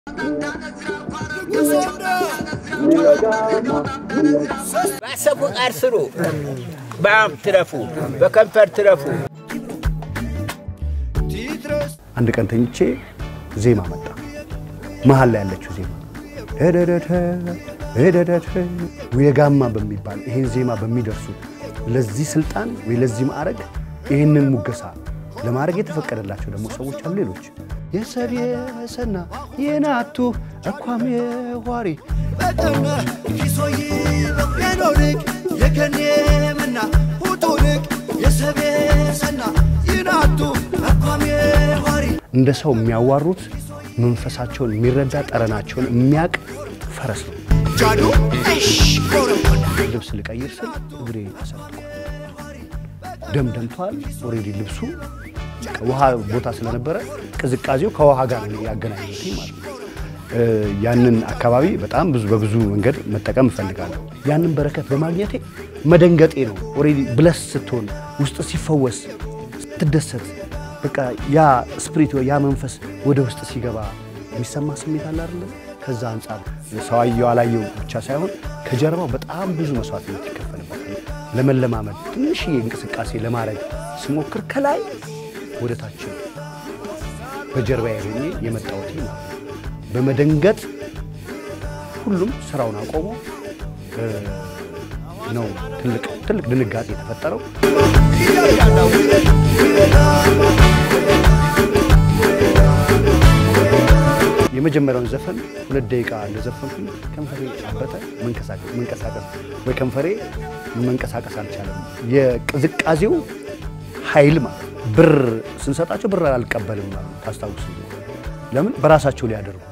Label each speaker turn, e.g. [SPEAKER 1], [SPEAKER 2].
[SPEAKER 1] ባሰቡ ቃል ስሩ፣ በአም ትረፉ፣ በከንፈር ትረፉ።
[SPEAKER 2] አንድ ቀን ተኝቼ ዜማ መጣ። መሀል ላይ ያለችው ዜማ እደደተ እደደተ የጋማ በሚባል ይሄን ዜማ በሚደርሱ ለዚህ ስልጣን ወይ ለዚህ ማዕረግ ይህንን ሙገሳ ለማድረግ የተፈቀደላቸው ደግሞ ሰዎች አሉ። ሌሎች የሰብ የሰና የናቱ እኳም የኋሪ
[SPEAKER 3] በጠመ ኪሶይ የኖርቅ የከኔምና ሁጡንቅ የሰቤሰና ይናቱ አኳም የኋሪ
[SPEAKER 2] እንደ ሰው የሚያዋሩት መንፈሳቸውን የሚረዳ ጠረናቸውን የሚያቅ ፈረስ ነው።
[SPEAKER 3] ጃዱ እሽ ኮረኮና
[SPEAKER 2] ልብስ ልቀይር ስል እግሬ ተሰብቷል፣ ደም ደምቷል። ኦልሬዲ ልብሱ ውሃ ቦታ ስለነበረ ቅዝቃዜው ከውሃ ጋር ነው ያገናኘት ማለት ነው። እ ያንን አካባቢ በጣም ብዙ በብዙ መንገድ መጠቀም እፈልጋለሁ። ያንን በረከት በማግኘቴ መደንገጤ ነው። ኦልሬዲ ብለስ ስትሆን ውስጥ ሲፈወስ ስትደሰት በቃ ያ ስፕሪት ያ መንፈስ ወደ ውስጥ ሲገባ የሚሰማ ስሜት አለ አይደለ? ከዛ አንጻር ሰው አየው አላየው ብቻ ሳይሆን ከጀርባው በጣም ብዙ መስዋዕትነት ይከፈልበታል። ለመለማመድ ትንሽዬ እንቅስቃሴ ለማድረግ ስሞክር ከላይ ወደ ታች ነው በጀርባ ሆኜ የመጣሁት ማለት ነው። በመደንገጥ ሁሉም ስራውን አቆሞ እ ነው ትልቅ ትልቅ ድንጋጤ የተፈጠረው። የመጀመሪያውን ዘፈን ሁለት ደቂቃ እንደዘፈንኩኝ ከንፈሬ አበጠ። መንቀሳቀስ መንቀሳቀስ ወይ ከንፈሬ መንቀሳቀስ አልቻለም። የቅዝቃዜው ኃይል ማለት ነው። ብር ስንሰጣቸው ብር አልቀበልም ማለት ታስታውሱ። ለምን በራሳቸው ሊያደርጉ